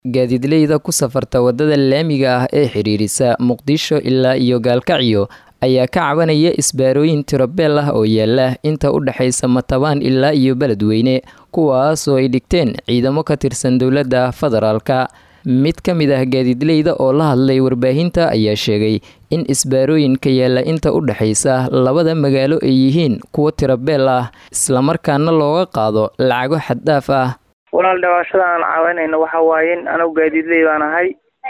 gaadiidleyda ku safarta waddada laamiga ah ee xidhiirisa muqdisho ilaa iyo gaalkacyo ayaa ka cabanaya isbaarooyin tirobeel ah oo yaala inta u dhexaysa matabaan ilaa iyo beledweyne kuwaas oo ay dhigteen ciidamo ka tirsan dowladda federaalka mid ka mid ah gaadiidleyda oo la hadlay warbaahinta ayaa sheegay in isbaarooyinka yaalla inta u dhexaysa labada magaalo ay yihiin kuwo tirobeel ah islamarkaana looga qaado lacago xaddhaaf ah walaal dhawaashada aan caawinayno waxa waaye anagu gaadiidley baan ahay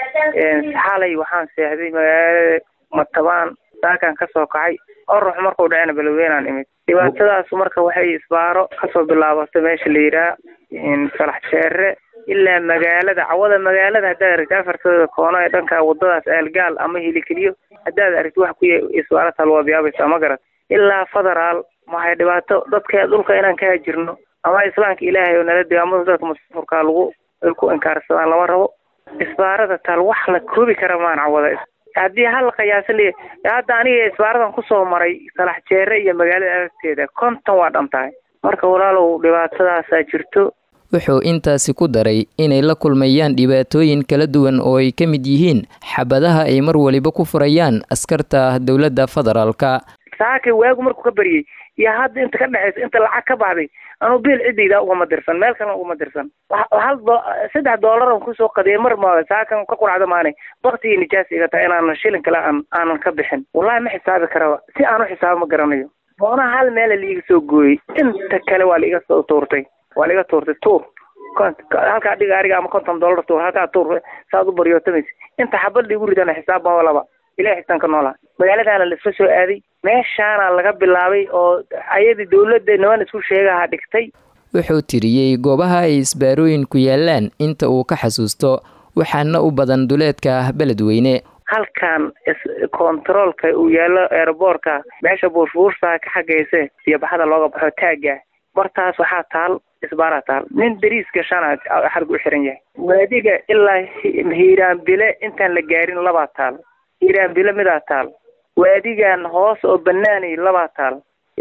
xalay waxaan seexday magaalada matabaan saakan kasoo kacay orux markuu dhacena beledweynaan imid dhibaatadaas marka waxay isbaaro kasoo bilaabatay meesha la yidhaha salax jeere ilaa magaalada cawada magaalada haddaad aragti afartooda koono ee dhanka wadadaas aalgaal ama hilikeliyo haddaad aragti wax ku isbaaro talwaabyaabaysa ma garat ilaa federaal maxay dhibaato dadka dhulka inaan ka hajirno ama islaamka ilaahay oo nala degaamada dadka mustafurkaa lagu ay ku inkaarsadaan lama rabo isbaarada taal wax la koobi kara maan cawada haddii hal la qiyaasan leeya hadda aniga isbaaradan kusoo maray salax jeere iyo magaalada agteeda konton waa dhan tahay marka walaalow dhibaatadaasaa jirto wuxuu intaasi ku daray inay la kulmayaan dhibaatooyin kala duwan oo ay ka mid yihiin xabadaha ay mar waliba ku furayaan askarta dowladda federaalka saakay waagu markuu ka baryey iyo hadda inta ka dhexaysa inta lacag ka baxday anuu biil ciddayda ugama dirsan meel kalena ugama dirsan hal saddex doolar on kusoo qadiyay mar ma saakan ka quracda maanay baktigii nijaas iga tahay inaanan shilin kale aan aanan ka bixin wallahi ma xisaabi karaba si aan u xisaabo ma garanayo boonaha hal meela liiga soo gooyey inta kale waa laiga soo tuurtay waa laiga tuurtay tuur halkaa dhiga ariga ama konton doolar tuur halkaa tuur saad u baryootamaysa inta xabad liigu ridana xisaab ma laba ilahi xitaan ka noolaa magaaladaana laisla soo aaday meeshaana laga bilaabay oo ayadii dowladda niman isku sheegaha dhigtay wuxuu tiriyey goobaha ay isbaarooyinku yaalaan inta uu ka xasuusto waxaana u badan duleedka beledweyne halkan kontaroolka uu yaallo eeraboorka meesha buurfuursaa ka xagayse iyo baxada looga baxo taagga bartaas waxaa taal isbaaraa taal nin dariis gashana xargu u xiran yahay waadiga ilaa hiiraanbile intaan la gaarin labaa taal hiiraanbile midaa taal waadigan hoos oo banaanay labaa taal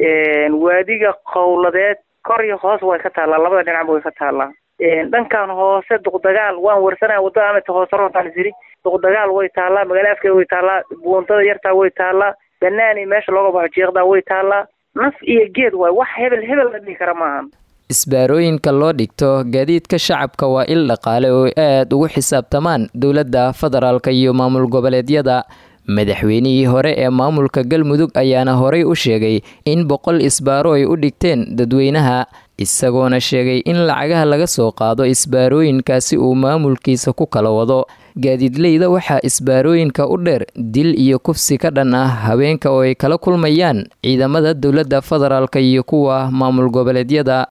waadiga qowladeed kor iyo hoos way ka taallaa labada dhinacba way ka taallaa dhankan hoose duqdagaal waan warsanaya wadada amata hoose roontaan isiri duqdagaal way taallaa magaala afkeeda way taallaa buuntada yartaa way taallaa banaanay meesha looga baxo jeeqdaa way taallaa naf iyo geed waay wax hebel hebel la dhihi kara maahan isbaarooyinka loo dhigto gaadiidka shacabka waa il dhaqaale oo aad ugu xisaabtamaan dowladda federaalka iyo maamul goboleedyada madaxweynihii hore ee maamulka galmudug ayaana horey u sheegay in boqol isbaaro ay u dhigteen dadweynaha isagoona sheegay in lacagaha laga soo qaado isbaarooyinkaasi uu maamulkiisa ku kala wado gaadiidleyda waxaa isbaarooyinka u dheer dil iyo kufsi ka dhan ah haweenka oo ay kala kulmayaan ciidamada dowladda federaalka iyo kuwa maamul goboleedyada